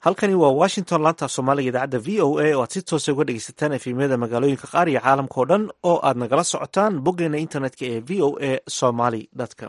halkani waa washington laanta soomaaliga idaacadda v o a oo aad si toosa uga dhegeysataan efemyada magaalooyinka qaar iyo caalamka oo dhan oo aad nagala socotaan boggeena internetka ee v o a somaly com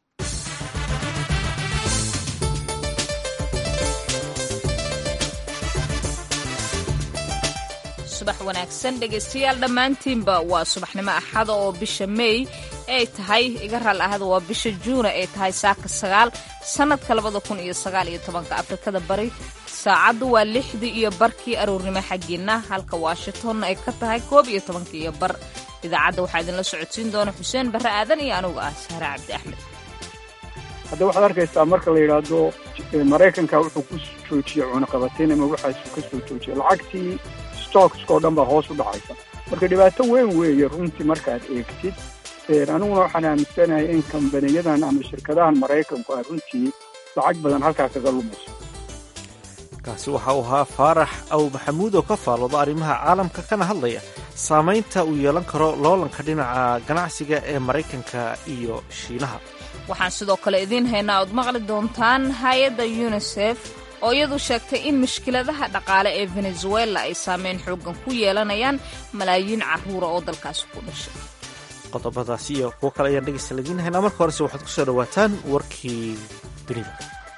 subax wanaagsan dhegaystayaal dhammaantiinba waa subaxnimo axada oo bisha meey ay tahay iga raal ahada waa bisha juuna ay tahay saaka sagaal sannadka labada kun iyo sagaal iyo tobanka afrikada bari saacaddu waa lixdii iyo barkii aroornimo xaggiinna halka washingtonna ay ka tahay koob iyo tobanka iyo bar idaacadda waxaa idinla socodsiin doona xuseen barre aadan iyo anugu ah sahre cabdi axmed hadda waxaad arkaysaa marka la yidhaahdo maraykanka wuxuu ku joojiyey cunaqabateyn ama waxaasuu ka soo joojiyey lacagtii stockska oo dhan baa hoos u dhacaysa marka dhibaato weyn weeye runtii markaad eegtid aniguna waxaan aaminsanahay in kambaniyadan ama shirkadahan maraykanku ay runtii lacag badan halkaa kaga lumayso kaasi waxa uu ahaa faarax aw maxamuud oo ka faalooda arrimaha caalamka kana hadlaya saamaynta uu yeelan karo loolanka dhinaca ganacsiga ee maraykanka iyo shiinaha waxaan sidoo kale idiin haynaa ood maqli doontaan hay-adda yunisef oo iyadu sheegtay in mushkiladaha dhaqaale ee venezuela ay saameyn xooggan ku yeelanayaan malaayiin carruura oo dalkaasi ku dhashay qodobadaasi iyo kuwo kale ayaan dhegeysta ladiin haynaa marka horese waxaad ku soo dhowaataan warkii dunida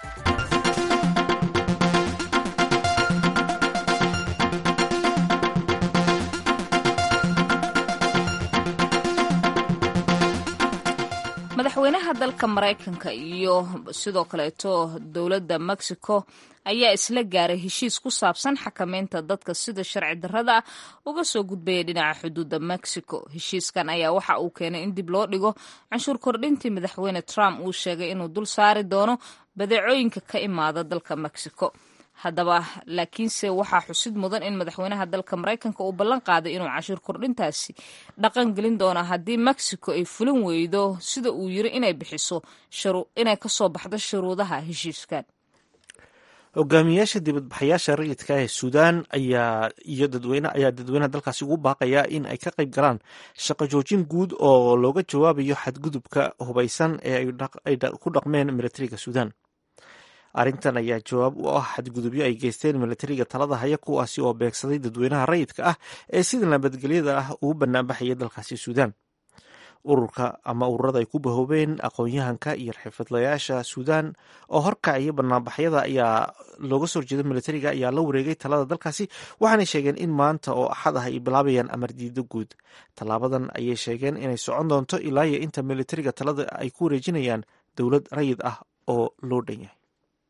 madaxweynaha dalka maraykanka iyo sidoo kaleeto dowladda mexico ayaa isla gaaray heshiis ku saabsan xakameynta dadka sida sharci darrada ah uga soo gudbaya dhinaca xuduudda mexico heshiiskan ayaa waxa uu keenay in dib loo dhigo canshuur kordhintii madaxweyne trump uu sheegay inuu dul saari doono badeecooyinka ka imaada dalka mexico haddaba laakiinse waxaa xusid mudan in madaxweynaha dalka maraykanka uu ballan qaaday inuu cashuur kordhintaasi dhaqan gelin doono haddii mexico ay fulin weydo sida uu yiri inay bixiso inay kasoo baxdo shuruudaha heshiiskan hogaamiyayaasha dibadbaxayaasha rayidka ee suudaan ayaa iyo dadweyne ayaa dadweynaha dalkaasi ugu baaqaya in ay ka qayb galaan shaqo joojin guud oo looga jawaabayo xadgudubka hubaysan ee ay ku dhaqmeen militariga suudaan arrintan ayaa jawaab u ah xadgudubyo ay geysteen militariga talada haya kuwaasi oo beegsaday dadweynaha rayidka ah ee sida nabadgelyada ah ugu banaanbaxaya dalkaasi suudaan ururka ama ururada ay ku bahoobeen aqoon-yahanka iyo xirfadlayaasha suudaan oo horkacaya banaanbaxyada ayaa looga soo horjeeda militariga ayaa la wareegay talada dalkaasi waxaanay sheegeen in maanta oo axad ah ay bilaabayaan amar diido guud tallaabadan ayay sheegeen inay socon doonto ilaa iyo inta militariga talada ay ku wareejinayaan dowlad rayid ah oo loo dhan yahay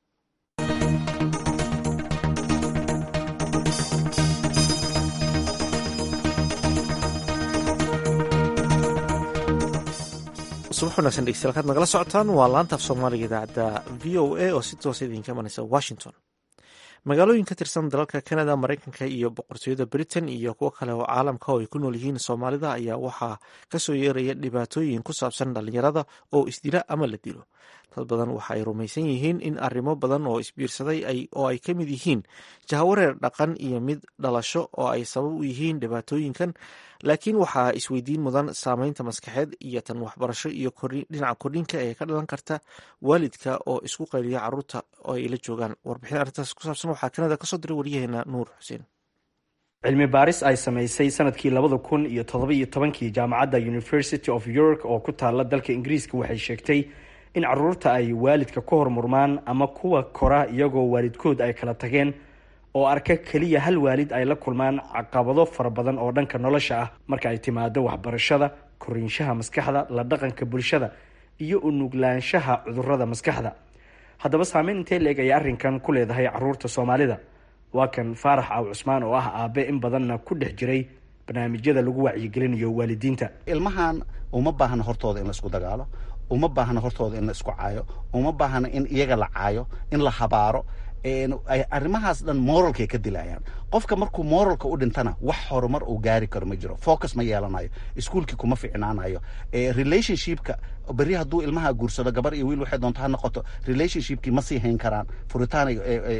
subax wanagsan dhegeystayaal kaad nagala socotaan waa laanta af soomaaliga idaacadda v o a oo si toosa idinka imanaysa washington magaalooyin ka tirsan dalalka canada maraykanka iyo boqortooyada britain iyo kuwo kale oo caalamka oo ay ku nool yihiin soomaalida ayaa waxaa kasoo yeeraya dhibaatooyin ku saabsan dhalinyarada oo isdila ama la dilo dad badan waxa ay rumaysan yihiin in arrimo badan oo isbiirsaday oo ay ka mid yihiin jahawareer dhaqan iyo mid dhalasho oo ay sabab u yihiin dhibaatooyinkan laakiin waxaa isweydiin mudan saameynta maskaxeed iyo tan waxbarasho iyo dhinaca kordhinka ee ka dhalan karta waalidka oo isku qayliya caruurta oo ay la joogaan warbixin arrintaas ku saabsan waxaa kanada kasoo diray waryaheena nuur xuseen cilmi baaris ay samaysay sanadkii labada kun iyo todoba iyo tobankii jaamacadda university of york oo ku taala dalka ingiriiska waxay sheegtay in caruurta ay waalidka ka hormurmaan ama kuwa kora iyagoo waalidkood ay kala tageen oo arka keliya hal waalid ay la kulmaan caqabado fara badan oo dhanka nolosha ah marka ay timaado waxbarashada koriinshaha maskaxda la dhaqanka bulshada iyo unuglaanshaha cudurada maskaxda haddaba saameyn intee leeg ayay arrinkan ku leedahay caruurta soomaalida waa kan faarax aaw cusmaan oo ah aabe in badanna ku dhex jiray barnaamijyada lagu wacyigelinayo waalidiinta ilmahan uma baahna hortooda in la isku dagaalo uma baahna hortooda in la isku caayo uma baahna in iyaga la caayo in la habaaro arrimahaas dhan moralkay ka dilayaan qofka markuu moralka u dhintana wax horumar uu gaari karo ma jiro focus ma yeelanayo iskuolkii kuma ficnaanayo relationshipka berri hadduu ilmaha guursado gabar iyo wiil waxay doonto ha noqoto relationshipkii ma sii hayn karaan furitaanay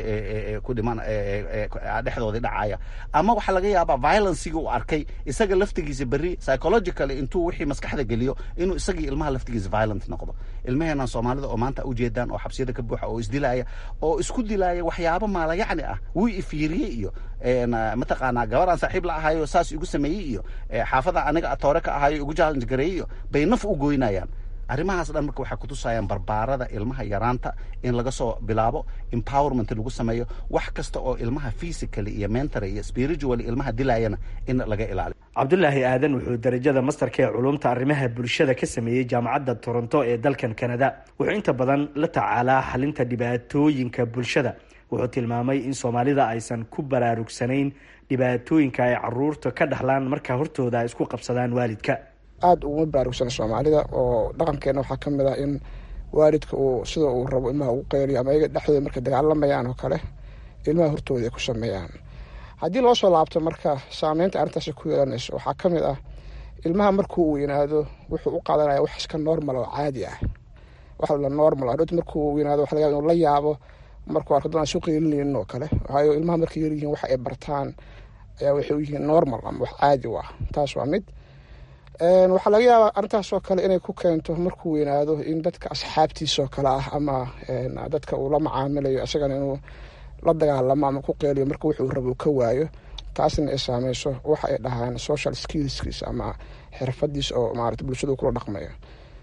ku dhiman dhexdoodii dhacaya ama waxaa laga yaabaa violencigi uu arkay isaga laftigiisa berri psychologically intuu wixii maskaxda geliyo inuu isagii ilmaha laftigiisa violent noqdo ilmaheenan soomaalida oo maanta ujeedaan oo xabsiyada ka buuxa oo isdilaya oo isku dilaya dilaaya waxyaabo maalayacni ah wuu ifiiriyey iyo mataqaanaa gabaraan saaxiib la ahayo saas igu sameeyey iyo xaafada aniga atoore ka ahayo igu challenge gareeyey iyo bay naf u goynayaan arrimahaas dhan marka waxay kutusayaan barbaarada ilmaha yaraanta in laga soo bilaabo empowerment lagu sameeyo wax kasta oo ilmaha physically iyo mentally iyo spiritually ilmaha dilayana in laga ilaaliyo cabdulaahi aadan wuxuu darajada mastarka ee culumta arrimaha bulshada ka sameeyey jaamacadda toronto ee dalkan canada wuxuu inta badan la tacaalaa xalinta dhibaatooyinka bulshada wuxuu tilmaamay in soomaalida aysan ku baraarugsanayn dhibaatooyinka ay caruurta ka dhaxlaan marka hortooda ay isku qabsadaan waalidka aada uguma baraarugsana soomaalida oo dhaqankeena waxaa ka mid ah in waalidka uu sida uu rabo ilmaha ugu qeyliyo ama iyaga dhexdooda markay dagaalamayaan oo kale ilmaha hortooda ay ku sameeyaan haddii loo soo laabto marka saameynta arrintaasi ku yeelanayso waxaa ka mid ah ilmaha markuu weynaado wuxuu u qaadanaya wax iska normal oo caadi ah wax la normal adhoot markuu weynaado waxa laga yaba inuu la yaabo markuu arko dadaan soo qeylinaynin oo kale waayo ilmaha markay yaryihiin waxa ay bartaan ayaa waxay u yihiin normal ama wax caadi u ah taas waa mid waxaa laga yaabaa arrintaasoo kale inay ku keento markuu weynaado in dadka asxaabtiisoo kale ah ama dadka uu la macaamilayo isagana inuu la dagaalamo ama ku qeeliyo marka wuxuu rabo ka waayo taasna ay saameyso waxa ay dhahaan social skillskiis ama xirfadiis oo maarata bulshadu kula dhaqmayo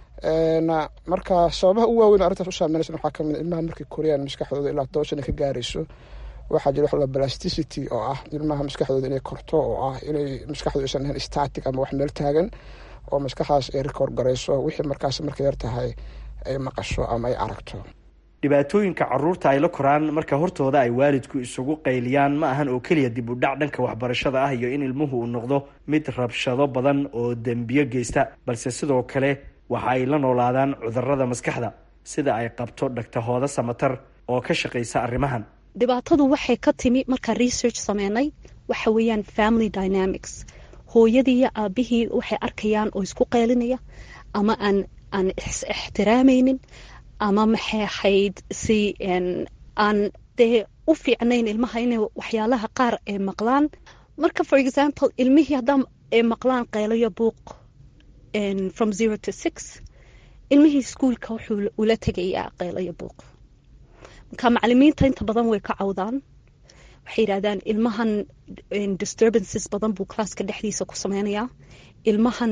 marka sababaha ugu waaweyn arrintaas u saameynaysa waxaa kamid ilmaha markay koriyaan maskaxdooda ilaa toban sana ka gaarayso waxaa jira wax la plasticity oo ah ilmaha maskaxdooda inay korto oo ah inay maskaxdooda aysan ahayn static ama wax meel taagan oo maskaxdaas ay record garayso wixii markaas markay yar tahay ay maqasho ama ay aragto dhibaatooyinka caruurta ay la koraan marka hortooda ay waalidku isugu qayliyaan ma ahan oo keliya dib u dhac dhanka waxbarashada ah iyo in ilmuhu uu noqdo mid rabshado badan oo dembiyo geysta balse sidoo kale waxa ay la noolaadaan cudurada maskaxda sida ay qabto dhagtahooda samatar oo ka shaqaysa arrimahan dhibaatadu waxay ka timi markaan research sameynay waxa weeyaan family dynamics hooyadii iyo aabihii waxay arkayaan oo isku qeylinaya ama aan aan is ixtiraamaynin ama maxay ahayd si aan dee u fiicnayn ilmaha inay waxyaalaha qaar ay maqlaan marka for example ilmihii haddaan ay maqlaan qeylayo buuq from zero to six ilmihii iskuolka wuxuu ula tegayaa qeylayo buuq marka macalimiinta inta badan way ka cawdaan waxay yidhahdaan ilmahan disturbances badan buu classka dhexdiisa ku sameynayaa ilmahan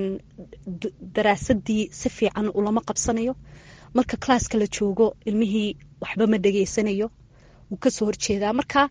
daraasadii si fiican ulama qabsanayo marka classka la joogo ilmihii waxba ma dhegeysanayo wuu kasoo horjeedaa marka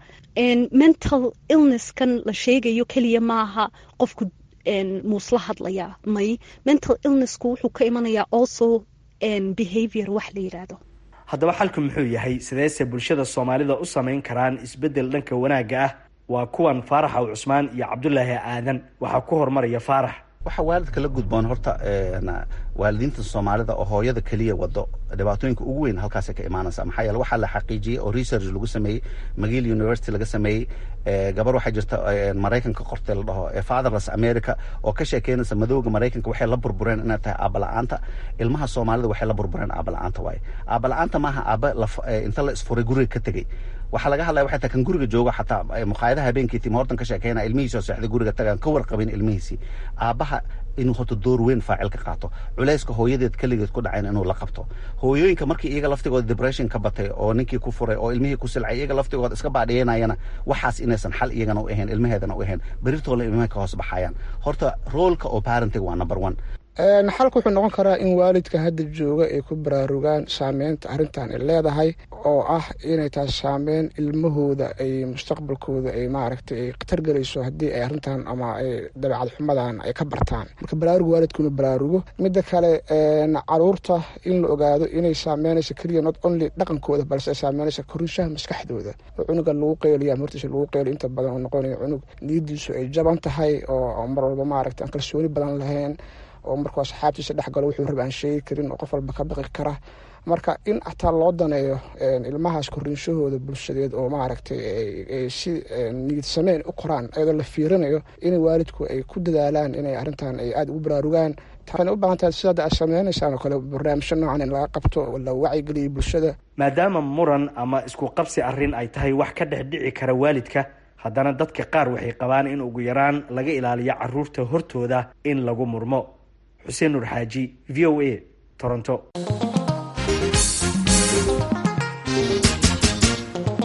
mental illnesskan la sheegayo keliya maaha qofku muusla hadlayaa may mental illnessku wuxuu ka imanayaa also behavior wax la yidhaahdo haddaba xalku muxuu yahay sideese bulshada soomaalida u samayn karaan isbeddel dhanka wanaagga ah waa kuwan faarax aw cusmaan iyo cabdulaahi aadan waxaa ku hormaraya faarax waxaa waalidka la gudboon horta waalidiinta soomaalida oo hooyada keliya wado dhibaatooyinka ugu weyn halkaasay ka imaanaysa maxaa yeele waxaa la xaqiijiyey oo research lagu sameeyey magill university laga sameeyey gabar waxaa jirta maraykanka qortay la dhaho fatherless america oo ka sheekeynaysa madowga maraykanka waxay la burbureen inay tahay aabala-aanta ilmaha soomaalida waxay la burbureen aabala-aanta waaye aabala-aanta maaha aaba inta la isfuray guriga ka tegey waxaa laga hadlaya waxay tahay kan guriga jooga xataa muqaayadaha habeenkii tim hortan ka sheekeynaya ilmihiisoo seexday guriga tagaan ka warqabin ilmihiisii aabaha inuu horta door weyn faacil ka qaato culayska hooyadeed keligeed ku dhacayn inuu la qabto hooyooyinka markii iyaga laftigooda depression ka batay oo ninkii ku furay oo ilmihii ku silcay iyaga laftigooda iska baadhiyanayana waxaas inaysan xal iyagana u ahayn ilmaheedana u ahayn berirtooda ilmaha ka hoos baxayaan horta roolka oo parenting waa number one xalku wuxuu noqon karaa in waalidka hadda jooga ay ku baraarugaan saameynta arrintan ay leedahay oo ah inay tahay saameyn ilmahooda ay mustaqbalkooda ay maaragtay ay khatar gelayso haddii ay arrintan ama ay dabeecad xumadan ay ka bartaan marka baraaruga waalidku inuu baraarugo midda kale caruurta in la ogaado inay saameynayso keliya not only dhaqankooda balse ay saameynayso korinshaha maskaxdooda oo cunuga lagu qeyliyo ama hortiisa lagu qeyliyo inta badan uu noqonayo cunug niyadiisu ay jaban tahay oo mar walba maaragtay aan kalsooni badan lahayn oo markuu asxaabtiisa dhex galo wuxuu raba aan sheegi karin oo qof walba ka baqi kara marka in ataa loo daneeyo ilmahaas koriinshahooda bulshadeed oo maaragtay ay si niyad sameyn u koraan iyadoo la fiirinayo in waalidku ay ku dadaalaan inay arrintan ay aada ugu baraarugaan waxayna u baahan tahay sidaada aad sameynaysaan oo kale barnaamijyo noocan in laga qabto oo la wacyigeliyo bulshada maadaama muran ama isku qabsi arrin ay tahay wax ka dhex dhici kara waalidka haddana dadka qaar waxay qabaan in ugu yaraan laga ilaaliyo caruurta hortooda in lagu murmo xuseen nuur xaaji v o a toronto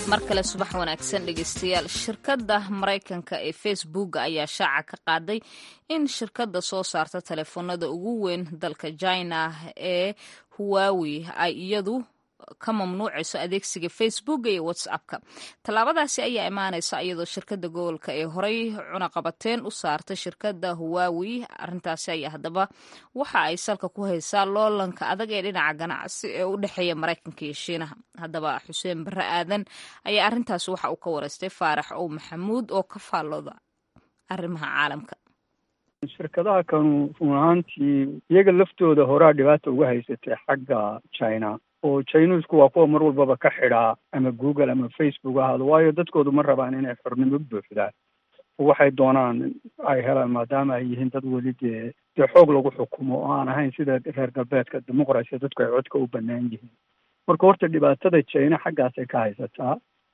mar kale subax wanaagsan dhegeystayaal shirkadda maraykanka ee facebook ayaa shaaca ka qaaday in shirkadda soo saarta telefoonada ugu weyn dalka china ee huwawi ay iyadu ka mamnuucayso adeegsiga facebook iyo whatsappka tallaabadaasi ayaa imaanaysa iyadoo shirkadda gobolka ee horey cunaqabateen u saartay shirkadda huwawi arintaasi ayaa haddaba waxa ay salka ku haysaa loolanka adag ee dhinaca ganacsi ee u dhexeeya maraykanka iyo shiinaha haddaba xuseen barre aadan ayaa arintaasi waxa uu ka wareystay faarax ow maxamuud oo ka faallooda arrimaha caalamka shirkadaha kanu run ahaantii iyaga laftooda horaa dhibaata uga haysatay xagga china oo chinesku waa kuwa mar walbaba ka xidhaa ama google ama facebook ahaado waayo dadkoodu ma rabaan inay xornimo buuxdaan waxay doonaan ay helaan maadaama ay yihiin dad weli dee dee xoog lagu xukumo oo aan ahayn sida reer galbeedka dimuqrasiya dadku ay codka u banaan yihiin marka horta dhibaatada china xaggaasay ka haysataa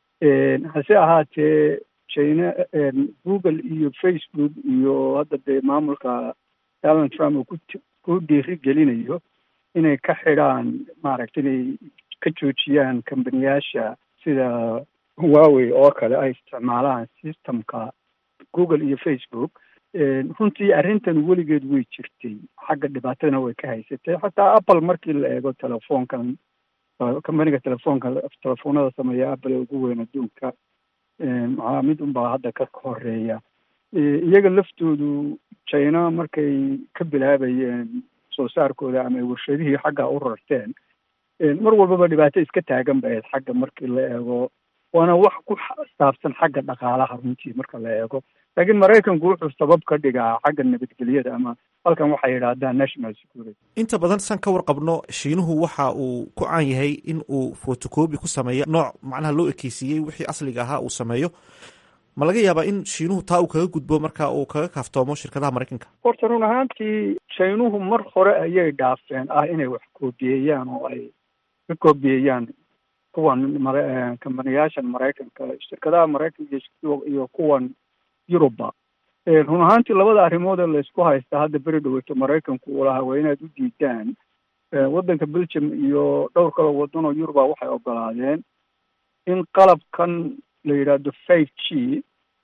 hase ahaatee china google iyo facebook iyo hadda dee maamulka donald trump uu ku ku dhiiri gelinayo inay ka xidhaan maaragta inay ka joojiyaan kambaniyaasha sida huawey oo kale ay isticmaalaan systemka google iyo facebook runtii arrintan weligeed way jirtay xagga dhibaatadana way ka haysatay xataa apple markii la eego telefoonkan kambaniga telefoonka telefoonada sameeya apple ugu weyn adduunka maxaa mid unbaa hadda ka horeeya iyaga laftoodu china markay ka bilaabayeen soo saarkooda ama warshadihii xagga u rarteen mar walbaba dhibaato iska taagan ba ahayd xagga markii la eego waana wax ku saabsan xagga dhaqaalaha runtii marka la eego laakiin maraykanku wuxuu sabab ka dhigaa xagga nabadgelyada ama halkan waxay yidhaahdaan national security inta badan san ka warqabno shiinuhu waxa uu ku caan yahay in uu photocopy ku sameeyo nooc macnaha loo ekeysiiyey wixii asliga ahaa uu sameeyo ma laga yaabaa in shiinuhu taa uu kaga gudbo marka uu kaga kaaftoomo shirkadaha maraykanka horta run ahaantii shiinuhu mar hore ayay dhaafeen ah inay wax koobiyeeyaan oo ay ka koobiyeeyaan kuwan mara kambaniyaashan maraykanka shirkadaha maraykanka iyo kuwan yuruba run ahaantii labada arrimood ee laysku haysta hadda beri dhaweyto maraykanku uu lahaa waa inaad u diidaan waddanka belgium iyo dhowr kaloo waddan oo yuruba waxay ogolaadeen in qalabkan la yidhaahdo five g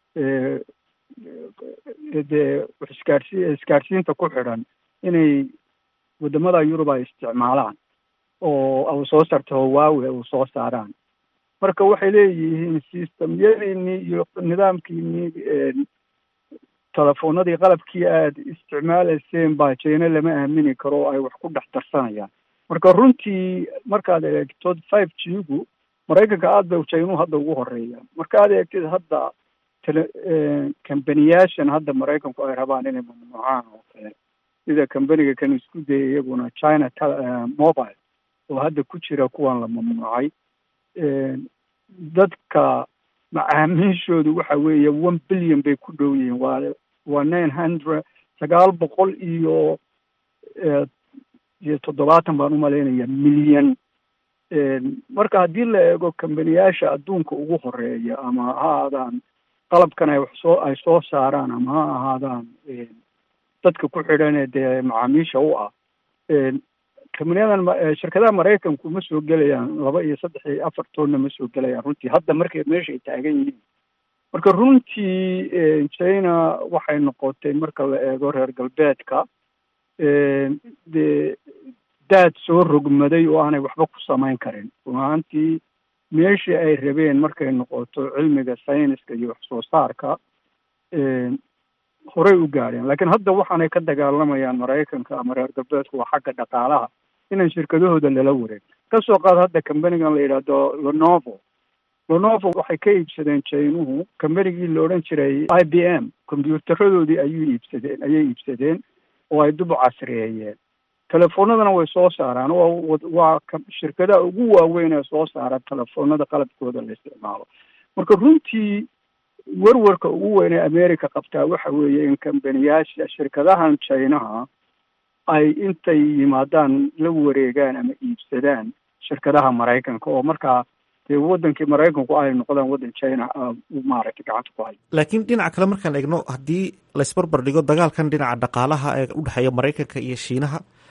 dee isgaarsi isgaarsiinta ku xidhan inay wadamada yurub ay isticmaalaan oo u soo saarto hawaawe u soo saaraan marka waxay leeyihiin systemyadiinii iyo nidaamkiinii telefoonadii qalabkii aada isticmaalayseen baa jina lama aamini karo oo ay wax ku dhex darsanayaan marka runtii markaad eegto five g gu maraykanka aada bay jaynuhu hadda ugu horeeya markaad eegtid hadda tele kambaniyaashan hadda maraykanku ay rabaan inay mamnuucaan oo kale sida kambaniga kan isku daya iyaguna china mobile oo hadda ku jira kuwan la mamnuucay dadka macaamiishoodu waxa weeye one billion bay ku dhow yihiin waa waa nine hundred sagaal boqol iyo iyo toddobaatan baan umalaynaya milyan marka haddii la eego kambaniyaasha adduunka ugu horeeya ama ha ahaadaan qalabkan ay wax soo ay soo saaraan ama ha ahaadaan dadka ku xidhan dee macaamiisha u ah kambaniyadan shirkadaha maraykanku ma soo gelayaan laba iyo saddex iyo afar toonna ma soo gelayaan runtii hadda markay meesha ay taagan yihiin marka runtii china waxay noqotay marka la eego reer galbeedka dee daad soo rogmaday oo aanay waxba ku samayn karin run ahaantii meeshii ay rabeen markay noqoto cilmiga sayniska iyo wax soo saarka horey u gaadheen laakiin hadda waxaanay ka dagaalamayaan maraykanka ama reer galbeedku waa xagga dhaqaalaha inaan shirkadahooda lala wareeg kasoo qaad hadda kambanigan la yidhaahdo lenovo lenovo waxay ka iibsadeen jaynuhu kambanigii la odhan jiray i b m kombyuutaradoodii ayuu iibsadeen ayay iibsadeen oo ay dub casriyeeyeen telefoonadana way soo saaraan waa waa shirkadaha ugu waaweyn ee soo saara telefoonada qalabkooda la isticmaalo marka runtii werwarka ugu weyn ee america qabtaa waxa weeye in kambaniyaasha shirkadahan chinaha ay intay yimaadaan la wareegaan ama iibsadaan shirkadaha maraykanka oo markaa dee wadankii maraykanku ay noqdaan waddan china maaragtay gacanta ku hayo laakiin dhinaca kale markaan eegno haddii laysbarbar dhigo dagaalkan dhinaca dhaqaalaha ee udhexeeya maraykanka iyo shiinaha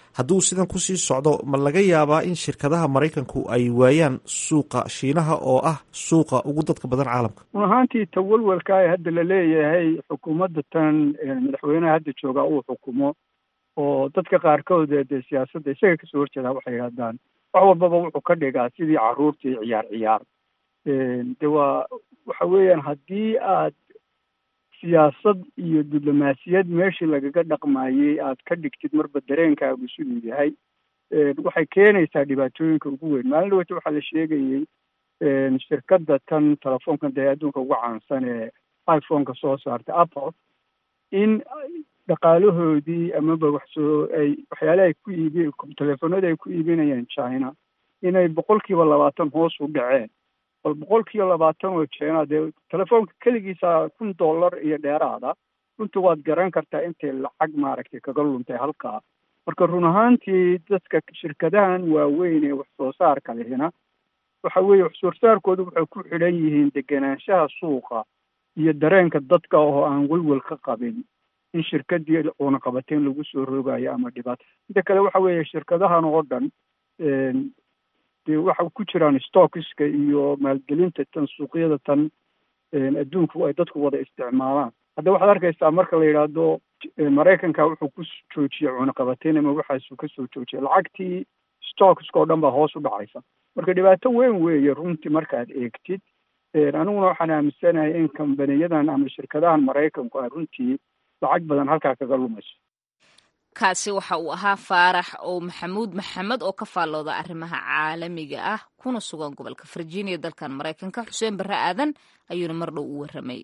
hadduu sidan kusii socdo ma laga yaabaa in shirkadaha maraykanku ay waayaan suuqa shiinaha oo ah suuqa ugu dadka badan caalamka run ahaantii tawalwalka ee hadda la leeyahay xukuumadda tan madaxweynaha hadda joogaa uu xukumo oo dadka qaarkood dee siyaasadda isaga kasoo horjeedaa waxay yidhahdaan wax walbaba wuxuu ka dhigaa sidii carruurtii ciyaar ciyaar de waa waxa weeyaan haddii aad siyaasad iyo diblomaasiyad meeshii lagaga dhaqmayey aad ka dhigtid marba dareenkaagu siduu yahay waxay keenaysaa dhibaatooyinka ugu weyn maalin dhaweyta waxaa la sheegayey shirkadda tan telefoonkan dee adduunka ugu caansan ee iphoneka soo saartay apple in dhaqaalahoodii amaba wax soo ay waxyaalaha ay ku iibi telefoonada ay ku iibinayeen china inay boqolkiiba labaatan hoos u dhaceen bal boqolkiiba labaatan oo china dee telefoonka keligiisa kun dollar iyo dheeraada runtii waad garan kartaa intay lacag maaragtay kaga luntay halkaa marka run ahaantii dadka shirkadahan waaweyn ee wax soo saarka lehina waxa weeye wax soo saarkoodu waxay ku xidhan yihiin degenaanshaha suuqa iyo dareenka dadka oo aan welwel ka qabin in shirkadii cunaqabateyn lagu soo roogayo ama dhibaato inta kale waxa weeye shirkadahan oo dhan dee waxa ku jiraan stockiska iyo maalgelinta tan suuqyada tan adduunku ay dadku wada isticmaalaan hadda waxaad arkaysaa marka la yidhaahdo maraykanka wuxuu ku joojiyey cunaqabateyn ama waxaasuu kasoo joojiyay lacagtii stockska oo dhan baa hoos u dhacaysa marka dhibaato weyn weeye runtii markaad eegtid aniguna waxaan aaminsanahay in kambaniyadan ama shirkadahan maraykanku ay runtii lacag badan halkaa kaga lumayso kaasi waxa uu ahaa faarax oo maxamuud maxamed oo ka faallooda arrimaha caalamiga ah kuna sugan gobolka virginia dalkan maraykanka xuseen barre aadan ayuuna mar dhow u warramay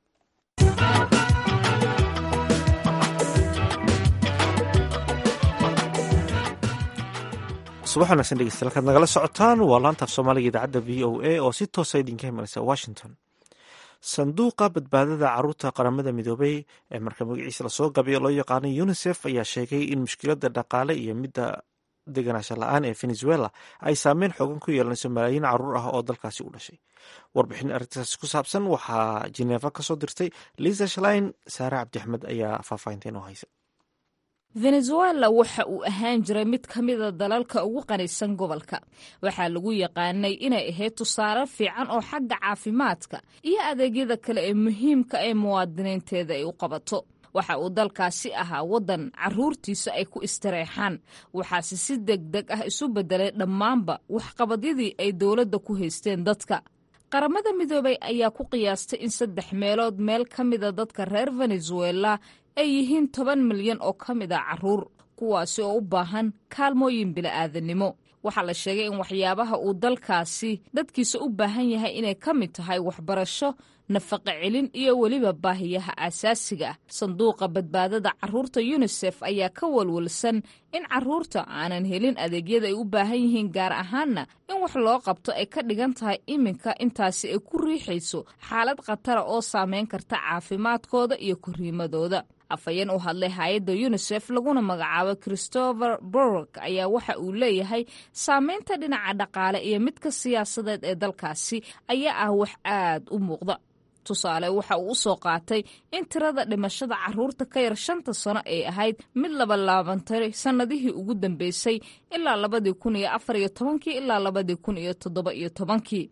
subax wanagsan dhegeystayaal halkaad nagala socotaan waa laanta af soomaaliga idaacadda v o a oo si toosa idinka imanaysa washington sanduuqa badbaadada caruurta qaramada midoobay ee marka magaciisa lasoo gabayo loo yaqaano unisef ayaa sheegay in mushkiladda dhaqaale iyo midda deganaansho la-aan ee venezuela ay saameyn xoogan ku yeelanayso malaayiin caruur ah oo dalkaasi u dhashay warbixin arrintaasi ku saabsan waxaa jineefa kasoo dirtay liisa shalain saare cabdixmed ayaa faahfaahinta inoo haysa venezuela waxa uu ahaan jiray mid ka mida dalalka ugu qanisan gobolka waxaa lagu yaqaanay inay ahayd tusaale fiican oo xagga caafimaadka iyo adeegyada kale ee muhiimka ee muwaadiniinteeda ay u qabato waxa uu dalkaasi ahaa waddan caruurtiisa ay ku istareexaan waxaase si deg deg ah isu beddelay dhammaanba waxqabadyadii ay dowladda ku haysteen dadka qaramada midoobay ayaa ku qiyaastay in saddex meelood meel ka mida dadka reer venezuela ay yihiin toban milyan oo ka mid a caruur kuwaasi oo u baahan kaalmooyin bila'aadanimo waxaa la sheegay in waxyaabaha uu dalkaasi dadkiisa u baahan yahay inay ka mid tahay waxbarasho nafaqa celin iyo weliba baahiyaha aasaasiga ah sanduuqa badbaadada caruurta yunisef ayaa ka walwalsan in caruurta aanan helin adeegyada ay u baahan yihiin gaar ahaanna in wax loo qabto ay ka dhigan tahay iminka intaasi ay ku riixayso xaalad khatara oo saameyn karta caafimaadkooda iyo korriimadooda afhayeen u hadlay hay-adda yunisef laguna magacaabo christopher borok ayaa waxa uu leeyahay saameynta dhinaca dhaqaale iyo midka siyaasadeed ee dalkaasi ayaa ah wax aad u muuqda tusaale waxa uu u soo qaatay in tirada dhimashada caruurta ka yar shanta sano ay ahayd mid labalaabantay sannadihii ugu dambeysay ilaa labadii kun iyo afar iyo tobankii ilaa labadii kun iyo toddoba iyo tobankii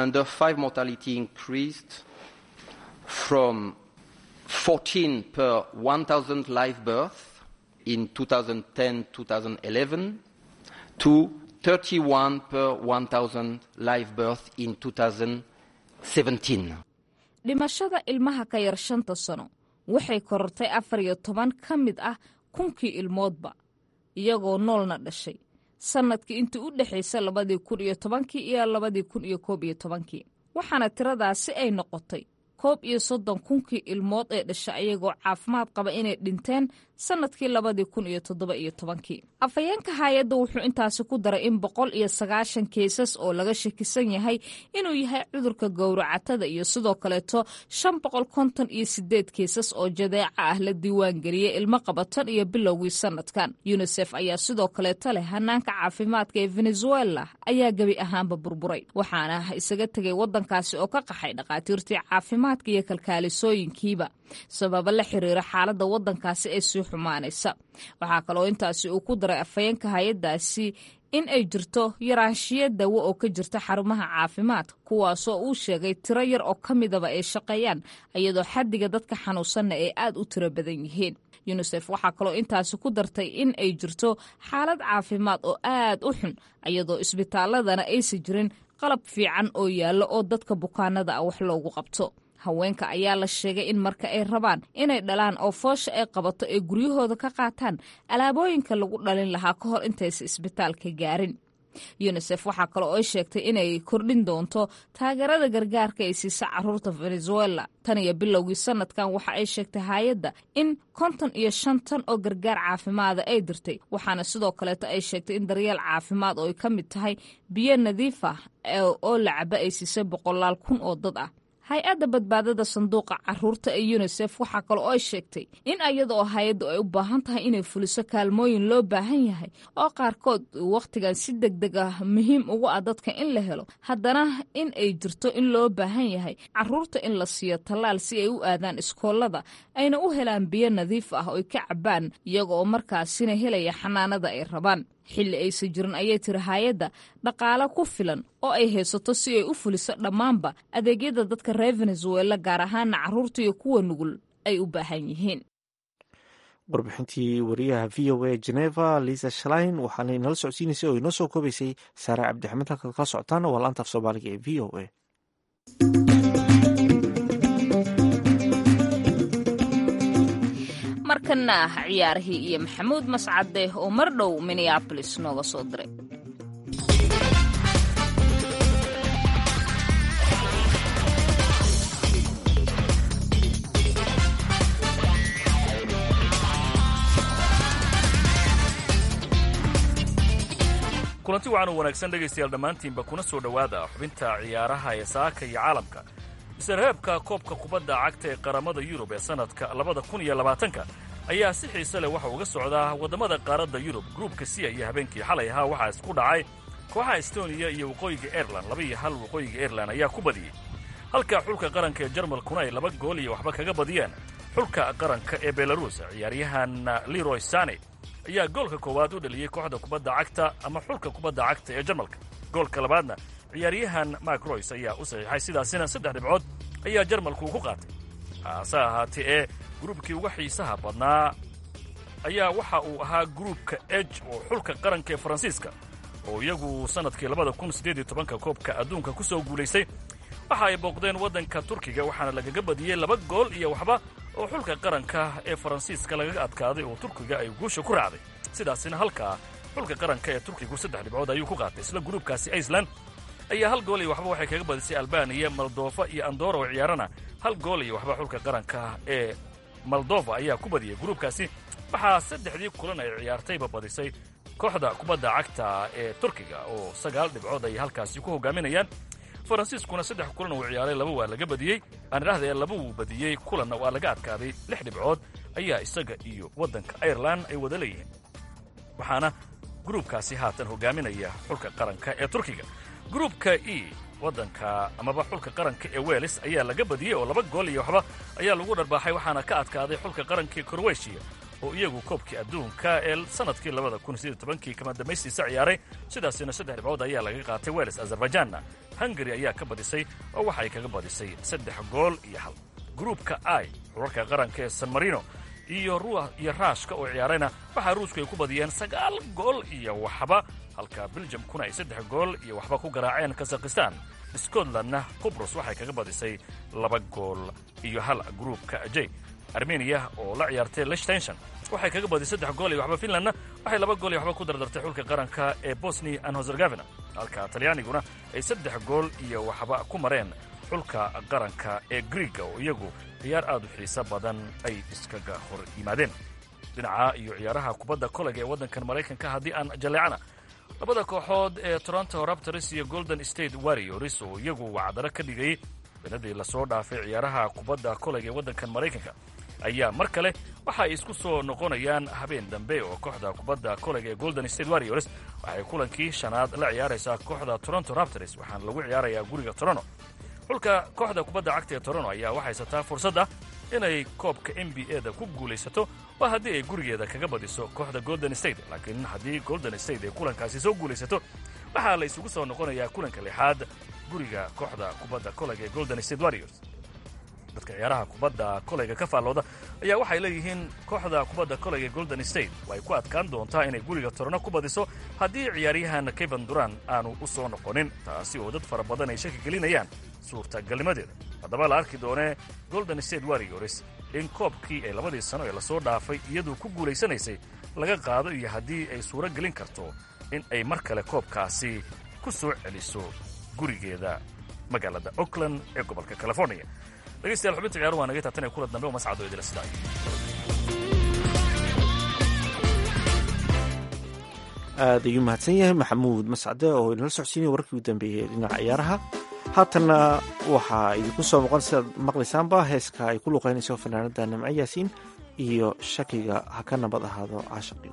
from 14 per 1,000 live birth in 2010-2011 to 31 per 1,000 live birth in 2017. dhimashada ilmaha ka yar shanta sano waxay korortay afar iyo toban ka mid ah kunkii ilmoodba iyagoo noolna dhashay sannadkii intii u dhexaysa labadii kun iyo tobankii iyo labadii kun iyo koob iyo tobankii waxaana tiradaasi ay noqotay koob iyo soddon kunkii ilmood ee dhasha ayagoo caafimaad qaba inay dhinteen sannadkii labadii kun iyo toddoba iyo tobankii afhayeenka hay-adda wuxuu intaasi ku daray in boqol iyo sagaashan keesas oo laga shakisan yahay inuu yahay cudurka gowracatada iyo sidoo kaleeto shan boqol konton iyo sideed keesas oo jadeeca ah la diiwaangeliyey ilmo qabatan iyo bilowgii sannadkan yunisef ayaa sidoo kaleeto leh hanaanka caafimaadka ee venezuela ayaa gebi ahaanba burburay waxaana isaga tegay waddankaasi oo ka qaxay dhakhaatiirtii caafimaad caafimaadka iyo kalkaalisooyinkiiba sababa la xiriira xaaladda waddankaasi ee sii xumaanaysa waxaa kaloo intaasi uu ku daray afhayeenka hay-addaasi in ay jirto yaraanshiyo dawo oo ka jirta xarumaha caafimaadka kuwaasoo uu sheegay tiro yar oo ka midaba ay shaqeeyaan iyadoo xaddiga dadka xanuunsanna ay aad u tiro badan yihiin yunisef waxaa kaloo intaasi ku dartay in ay jirto xaalad caafimaad oo aad u xun iyadoo isbitaaladana aysan jirin qalab fiican oo yaallo oo dadka bukaanada ah wax loogu qabto haweenka ayaa la sheegay in marka ay rabaan inay dhalaan oo foosha ay qabato ay guryahooda ka qaataan alaabooyinka lagu dhalin lahaa ka hor intaysa isbitaalka gaarin yunisef waxaa kaloo ay sheegtay inay kordhin doonto taageerada gargaarka ay siisa caruurta venezuela tan iyo bilowgii sanadkan waxa ay sheegtay hay-adda in konton iyo shan tan oo gargaar caafimaada ay dirtay waxaana sidoo kaleeto ay sheegtay in daryeel caafimaad oo ay ka mid tahay biyo nadiif ah oo la caba ay siisay boqolaal kun oo dad ah hay-adda badbaadada sanduuqa caruurta ee yunisef waxaa kale oo ay sheegtay in iyada oo hay-addu ay u baahan tahay inay fuliso kaalmooyin loo baahan yahay oo qaarkood wakhtigan si deg deg ah muhiim ugu ah dadka in la helo haddana in ay jirto in loo baahan yahay caruurta in la siiyo tallaal si ay u aadaan iskoolada ayna u helaan biyo nadiif ah oo ay ka cabaan iyaga oo markaasina helaya xanaanada ay rabaan xilli aysan jirin ayay tiri hay-adda dhaqaale ku filan oo ay haysato si ay u fuliso dhammaanba adeegyada dadka reer venezuela gaar ahaana caruurta iyo kuwa nugul ay u baahan yihiin warbixintii wariyaha v o a geneva lisa shlein waxaana inala socodsiinaysay oo inoo soo koobaysay saare cabdixamed halkaad kala socotaan waa laanta af soomaaliga ee v o a markana ah ciyaarihii iyo maxamuud mascade oo mar dhow minneabolis nooga soo diray kulanti waxaan u wanaagsan dhegaystayaal dhammaantiinba kuna soo dhowaada xubinta ciyaaraha ee saaka iyo caalamka isreebka koobka kubadda cagta ee qaramada yurub ee sannadka labada kun iyo labaatanka ayaa si xiise leh waxa uga socdaa waddamada qaaradda yurub gruubka siya iyo habeenkii xalay ahaa waxaa isku dhacay kooxaha estoniya iyo waqooyiga airelan laba iyo hal waqooyiga airelan ayaa ku badiyey halka xulka qaranka ee jarmalkuna ay laba gool iyo waxba kaga badiyeen xulka qaranka ee belaruus ciyaaryahan leroy sane ayaa goolka koowaad u dhaliyey kooxda kubadda cagta ama xulka kubadda cagta ee jarmalka goolka labaadna ciyaaryahan mak roys ayaa u saxiixay sidaasina saddex dhibcood ayaa jarmalku ku qaatay hase ahaatee ee gruubkii uga xiisaha badnaa ayaa waxa uu ahaa gruubka eg oo xulka qaranka ee faransiiska oo iyagu sannadkii labada kun siddeed iyo tobanka koobka adduunka ku soo guulaystay waxa ay booqdeen waddanka turkiga waxaana lagaga badiyey laba gool iyo waxba oo xulka qaranka ee faransiiska lagaga adkaaday oo turkiga ay guusha ku raacday sidaasina halkaa xulka qaranka ee turkigu saddex dhibcood ayuu ku qaatay isla gruubkaasi iceland ayaa hal gool iyo waxba waxay kaga badisay albaniya moldofa iyo andora oo ciyaarana hal gool iyo waxba xulka qaranka ee moldova ayaa ku badiyey gruubkaasi waxaa saddexdii kulan ay ciyaartayba badisay kooxda kubadda cagta ee turkiga oo sagaal dhibcood ay halkaasi ku hogaaminayaan faransiiskuna saddex kulan uu ciyaaray laba waa laga badiyey aan idhahdee laba wuu badiyey kulanna waa laga adkaaday lix dhibcood ayaa isaga iyo waddanka airelan ay wada leeyihiin waxaana gruubkaasi haatan hogaaminaya xulka qaranka ee turkiga gruubka e waddanka amaba xulka qaranka ee welis ayaa laga badiyey oo laba gool iyo waxba ayaa lagu dharbaaxay waxaana ka adkaaday xulka qaranka ee korweshiya oo iyagu koobkii adduunka ee sannadkii labada kun sideed tobankii kama dambaystiisa ciyaaray sidaasina saddex dhibcood ayaa laga qaatay welis azerbaijanna hungari ayaa ka badisay oo waxay kaga badisay saddex gool iyo hal gruubka i xurarka qaranka ee san marino iyo iyo raashka oo ciyaarayna waxaa ruusku ay ku badiyeen sagaal gool iyo waxba halka beljamkuna ay saddex gool iyo waxba ku garaaceen kazakhistan scotlandna qubrus waxay kaga badisay laba gool iyo hal gruubka j armeniya oo la ciyaartay lichtenshon waxay kaga badisay saddex gool iyo waxba finlandna waxay laba gool iyo waxba ku dardartay xulka qaranka ee bosnia and herzegovina halka talyaaniguna ay saddex gool iyo waxba ku mareen xulka qaranka ee griiga oo iyagu ciyaar aad u xiiso badan ay iskaga hor yimaadeen dhinaca iyo ciyaaraha kubadda kolega ee waddankan maraykanka haddii aan jalleecana labada kooxood ee toronto raptors iyo golden state warriors oo iyagu wacdaro ka dhigayay sanadii lasoo dhaafay ciyaaraha kubadda kolega ee waddankan maraykanka ayaa mar kale waxa ay isku soo noqonayaan habeen dambe oo kooxda kubadda kolega ee golden state warriors waxay kulankii shanaad la ciyaaraysaa kooxda toronto raptors waxaana lagu ciyaarayaa guriga toronto xulka kooxda kubadda cagta ee toronto ayaa waxay haysataa fursadda inay koobka n b a da ku guulaysato waa haddii ay gurigeeda kaga badiso kooxda golden state laakiin haddii golden state ay kulankaasi soo guulaysato waxaa la isugu soo noqonayaa kulanka lixaad guriga kooxda kubadda kolayga ee golden state warriors dadka ciyaaraha kubadda kolayga ka faallooda ayaa waxay leeyihiin kooxda kubadda kolayga ee golden state way ku adkaan doontaa inay guriga torno ku badiso haddii ciyaaryahan kevan duran aanu u soo noqonin taasi oo dad fara badan ay shaki gelinayaan suurtagalnimadeeda haddaba la arki doonee golden state warriors in koobkii ay labadii sano ee lasoo dhaafay iyaduu ku guulaysanaysay laga qaado iyo haddii ay suuro gelin karto in ay mar kale koobkaasi ku soo celiso gurigeeda magaalada oakland ee gobolka california dhegeystayaal xubinta ciyaaru waa naga taatan ee kula dambe oo mascado idila sidaayo aad ayuu mahadsan yahay maxamuud mascade oo inala socodsiinaya wararkii u dambeeyey dhinaca ciyaaraha haatanna waxaa idinku soo noqon sidaad maqlaysaanba heeska ay ku luqaynayso fanaanada nimco yaasiin iyo shakiga ha ka nabad ahaado caashaqii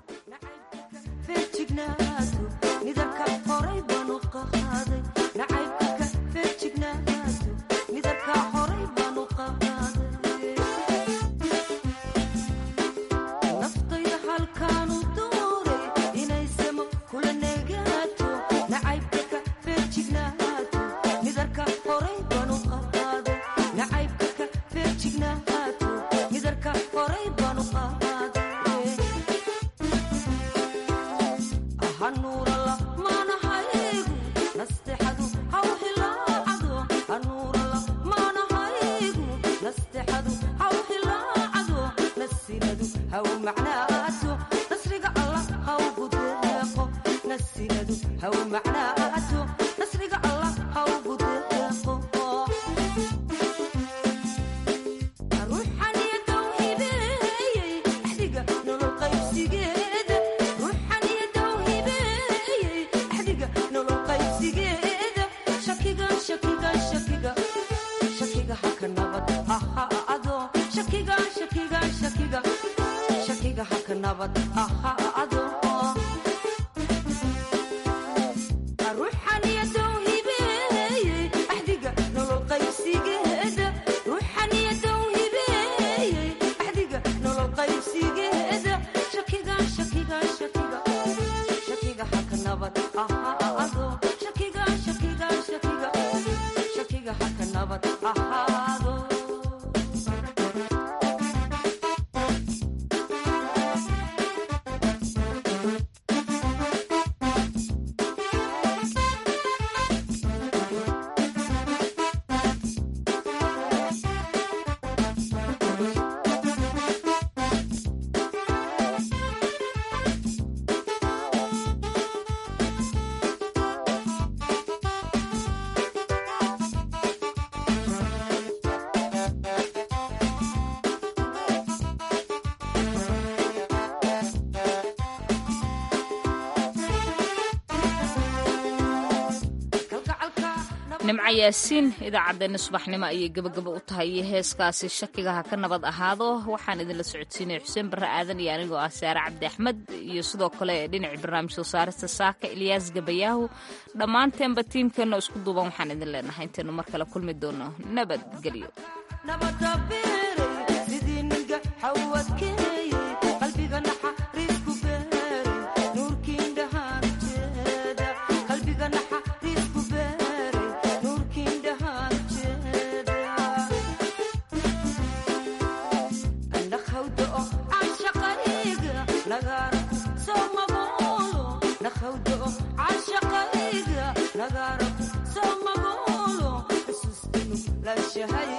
nimco yaasiin idaacaddeenna subaxnimo ayay gebagaba u tahay iyo heeskaasi shakiga ha ka nabad ahaado waxaan idinla socodsiinaya xuseen barre aadan iyo anigoo ah saare cabdi axmed iyo sidoo kale dhinacii barnaamij soo saarista saaka ilyaas gabayaahu dhammaanteenba tiimkeenna isku duuban waxaan idin leenahay intaynu mar kale kulmi doono nabadgelyo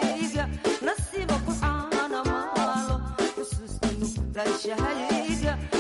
nasiiba ku caana maalo xusuustanu raashahayga